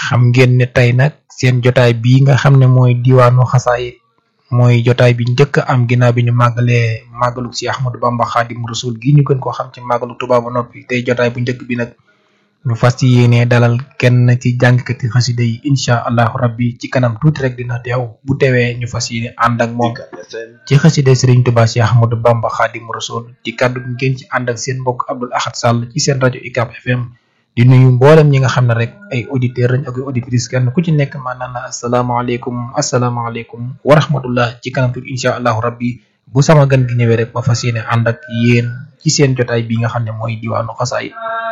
xam ngeen ne tey nag seen jotaay bii nga xam ne mooy diwaanu xasaayit mooy jotaay bi njëkk am ginnaaw bi ñu màggalee màggalu si Ahmadou Bamba Xaadim Rasul gi ñu gën koo xam ci màggalu Tuubaa ba noppi tey jotaay bu njëkk bi nag ñu fas yéene dalal kenn ci jàngkati xasida yi incha allahu rabbi ci kanam tuuti rek dina teew bu teewee ñu fas yéene ànd ak moom ci xasida Serigne Touba si Ahmadou Bamba Xaadim Rasul ci kàddu gi ngeen ci ànd ak seen mbokk Abdoul Ahad Sall ci seen rajo UCAB FM di nuyu mboolem ñi nga xam ne rek ay auditeurs lañ ak ay auditrices kenn ku ci nekk maanaam na asalaamaaleykum asalaamaaleykum wa rahmatullah ci kanam tuuti incha allahu rabbi bu sama gan gi ñëwee rek ma fas yéene ànd ak yéen ci seen jotaay bi nga xam ne mooy diwaanu xasaayit